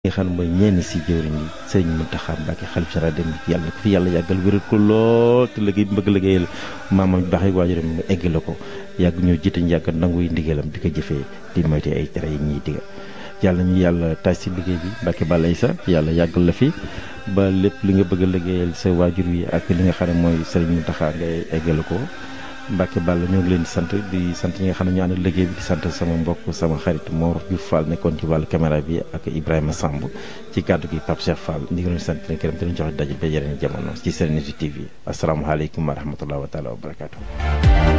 nga xam ne mooy ñenn si jëwriñ yi sëriñ Mountakha Mbacké xalif général dem yàlla ko fi yàlla yàggal wéral ko lool te liggéey bi bëgg liggéeyal maamam baax yi waajuram mu eggale ko yàgg ñoo jiite ñu yàgg nanguy ndigalam di ko jëfee di moyte ay tere yi ñuy diga yàlla ñu yàlla taaj si liggéey bi Mbacké Balla Aïssa yàlla yàggal la fi ba lépp li nga bëgg a liggéeyal sa waajur yi ak li nga xam ne mooy sëriñ Mountakha ngay eggale ko Mbacké Balla ñoo ngi leen di sant di sant ñi nga xam ne ñu ànd liggéey bi di sant sama mbokk sama xarit Mor Diouf Fall nekkoon ci wàllu caméra bi ak Ibrahima Samb ci kàddu gi Pape Cheikh Fall ñu ngi leen di sant leen gërëm te ñu joxe daje ba yeneen jamono ci Serenity TV asalaamaaleykum wa rahmatulah wa taala wa barakaatu.